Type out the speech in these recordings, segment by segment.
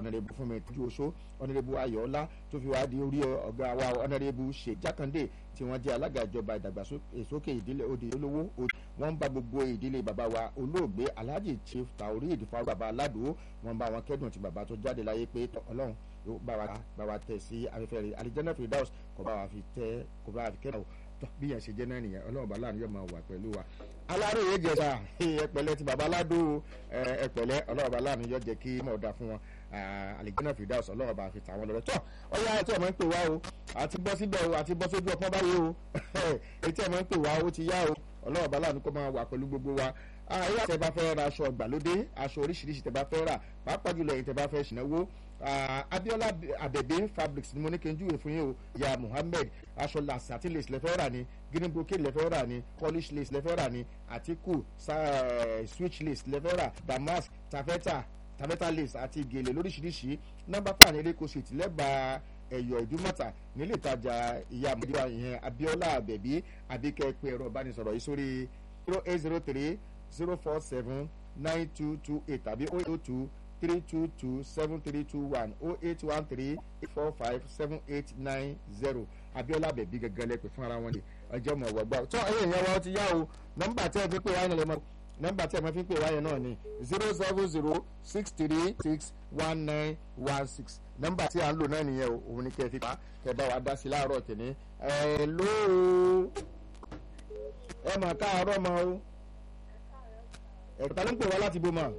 ọ̀nàdẹ́bù fúnmi tójú oṣó ọ̀nàdẹ́bù ayọ̀ọ́lá tó fi wá di orí ọ̀gá wa ọ̀nàdẹ́bù ṣe jákàndé tí wọ́n jẹ́ alága ìjọba ìdàgbàsókè ìdílé òde olówó wọ́n ń bá gbogbo ìdílé bàbá wa olóògbé alhaji chief taoreed faru bàbá aládùú wọ́n bá wọn kẹ́dùn tí bàbá tó jáde láyé pé ọlọ́run yóò bá wa bá wa tẹ̀ sí afẹ́fẹ́ rẹ̀ alijanna firdaus kò bá wa fi tẹ́ kò bá wa fi kẹ́dùn tọ́ bí yẹn ṣe jẹ́ náà nìyẹn ọlọ́run bá láàrin yóò máa wà pẹ̀lú wa aláròye jẹta ẹpẹ̀lẹ́ ti bàbá aládùú ẹpẹ̀lẹ́ ọlọ́run bá láàrin yóò jẹ́ kí mọ̀ ọ̀dà fún wọn alijanna firdaus ọlọ́run bá fi tà wọn lọ́rẹ́ tọ́ ọyá ẹ̀ tí ọmọ ń pè wá o àti bọ́ síbẹ̀ o àti bọ́ sójú ọpọ́n báyìí o etí ọmọ ń pè wá o ti yá o ọlọ́run bá láàrin kó máa wà pẹ̀lú gbogbo wa ayé àti ẹ bá fẹ́ ra aṣọ ìgbàlódé aṣọ oríṣiríṣi tẹ bá fẹ́ rà pàápàá jùlọ ẹ̀yin tẹ bá fẹ́ ṣìnáwó abiola abẹbẹ fabrics ni mo ní kí n júwe fún yín o ya muhammed aṣọ lasati lace lẹfẹ rà ní green brocade lẹfẹ rà ní polish lace lẹfẹ rà ní atiku switch lace lẹfẹ rà damask tafeta tafeta lace àti gèlè lóríṣiríṣi nọmba pàní eréko street lẹ́bàá ẹ̀yọ̀ ìdúmọ̀tà nílé ìtajà ìyá àmọ́dé ìyẹn abiola abẹbí àbíkẹ́ pé ẹ̀rọ ìbánisọ̀rọ̀ yìí sórí zero eight zero three zero four seven nine two two eight tàbí oh eight two three two two seven three two one oh eight one three eight four five seven eight nine zero abiola bẹ̀bí gẹ́gẹ́ lẹ́pẹ̀ fún ara wọn ni ọjọ́ mọ̀ wọ́gbà tó ẹ̀yìn ìyẹn wa ó ti yá o nọ́mbà tí ẹ fi pè wá yẹn lẹ́mọ̀ nọ́mbà tí ẹ fi pè wá yẹn náà ni zero seven zero six three six one nine one six nọ́mbà tí à ń lò náà nìyẹn o òun ni kẹ́ ẹ fi pa kẹ́ ẹ bá wa dá sí láàárọ̀ tẹ̀lé ẹ̀ lóo ẹ mà káàárọ̀ mọ́ o ẹ̀ka ló ń pè wá láti bó mọ̀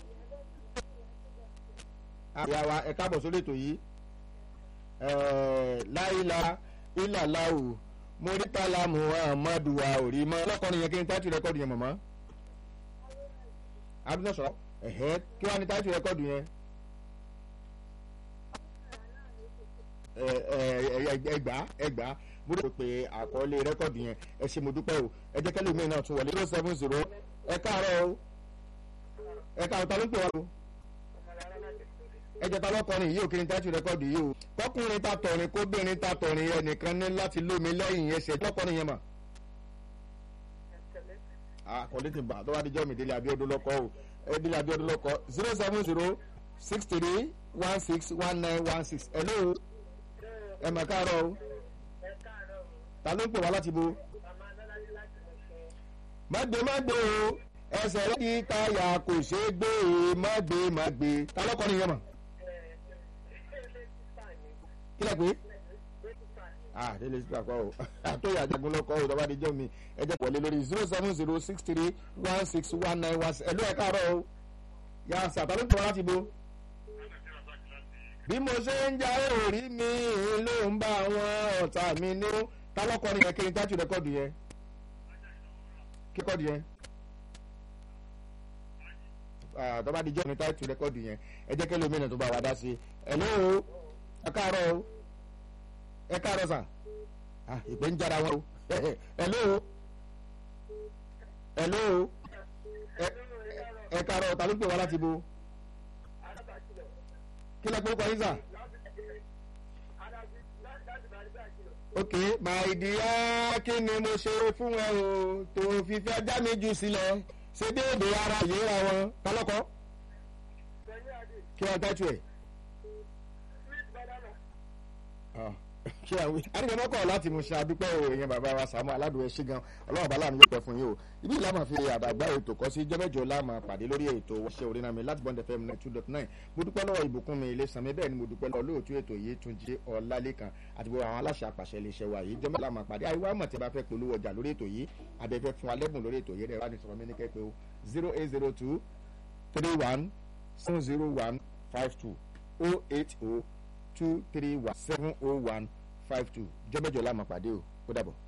àyà wa ẹ̀ka bọ̀ sórí ètò yìí láìla ìlàláwù mórítàlá muhammadu wa òrí mọ́ ọlọ́kọ̀ọ́ni yẹn kí ni táìtù rẹ́kọ̀dù yẹn mọ̀mọ́ abdul sọ̀rọ̀ ẹ̀hẹ́ kí wàá ní táìtù rẹ́kọ̀dù yẹn ẹgbàá ẹgbàá mo rò pé àkọọ́lé rẹ́kọ̀dù yẹn ẹ ṣe mo dúpẹ́ o ẹ jẹ́ kẹ́lẹ́ omi náà tún wọlé zero seven zero ẹ káàárọ̀ o ẹ káàárọ̀ ta ló ń pè wá o ẹ jẹ́ ta lọ́kọrin yìí ò kí ni tájú rẹ́kọ̀dù yìí o tọkùnrin ta tọ̀rin kóbìnrin ta tọ̀rin ẹnìkan ní láti lómi lẹ́yìn ẹsẹ̀ lọ́kọrin yẹn mà. àkọlé ti bà tó bá dijọ́ mi délé abiodun lọ́kọ́ o ẹ délé abiodun lọ́kọ́ zero seven zero six three one six one nine one six hello ẹ mà káàárọ̀ o ta ló ń pè wá láti bo. mágbé mágbé o ẹsẹ̀ rẹ̀ di táyà kò ṣeé gbé e mágbé mágbé ta lọ́kọ́ ni yẹn mọ̀. kí lẹ pé. ah délé sí àpá o àtọ́yà jagun lọ́kọ́ o tọ́ba díjọ́ mi ẹ jẹ́ wọlé lórí zero seven zero six three one six one nine one six ẹ̀lú ẹ̀ káàárọ̀ o yà sà ta ló ń pè wá láti bo bí mo ṣe ń jáwé orí mi ló ń bá àwọn ọ̀tá mi ní ta lọ́kọ́ ni yẹn kí ni tájú rẹ́kọ́dù yẹn kí kọ́dù yẹn tọ́ba di jọ́ ni tájú rẹ́kọ́dù yẹn ẹ jẹ́ kẹ́lẹ́ omi náà tó bá wa dá sí i ẹ̀lọ́ o ẹ káàárọ̀ o ẹ káàárọ̀ sà ìpè ń jára wọn o ẹ̀lọ́ o ẹ̀lọ́ o ẹ káàárọ̀ ta ló ń pè wá láti bo kí lẹ pé ó kọ yín sà. ok my dear kí ni mo ṣe fún ẹ o tó fi fẹ́ já mi jù sílẹ̀ ṣé déédé ara ìyéra wọn kálọ́kọ́ kí wọ́n tẹ́tù ẹ̀. kí àwọn àdìgbẹ́ mọ́kọ̀ láti mú ṣe àdúpẹ́ o èèyàn bàbá wa Sàámú Aládùn ẹ ṣé gan ọlọ́run bàálà mi yóò pẹ́ fún yín o ibi ìlànà fi àdàgbà ètò kọ́ sí jọ́mẹ́jọ láàmà pàdé lórí ètò ṣe orin mi láti bọ́ndẹ̀ fm two dot nine mo dúpẹ́ lọ́wọ́ ìbùkún mi ilé sàmì bẹ́ẹ̀ ni mo dúpẹ́ lọ́wọ́ lóòtú ètò yìí tún jí ọ̀làlẹ́kan àti gbogbo àwọn aláṣẹ àpàṣẹ iléeṣẹ́ wa yìí jọ́mẹ́jọ láàmà pàdé àríwá mọ̀ tí a bá fẹ́ polówó ọjà lórí ètò yìí abẹ́fẹ́ fún alẹ́bùn lórí ètò yìí rẹ̀ wá ní sọ̀rọ̀ mi ní kẹ́pẹ́ o zero eight zero two three one seven zero one five two oh eight oh two three one seven oh one five two jọ́mẹ́jọ láàmà pàdé o ó dàbọ̀.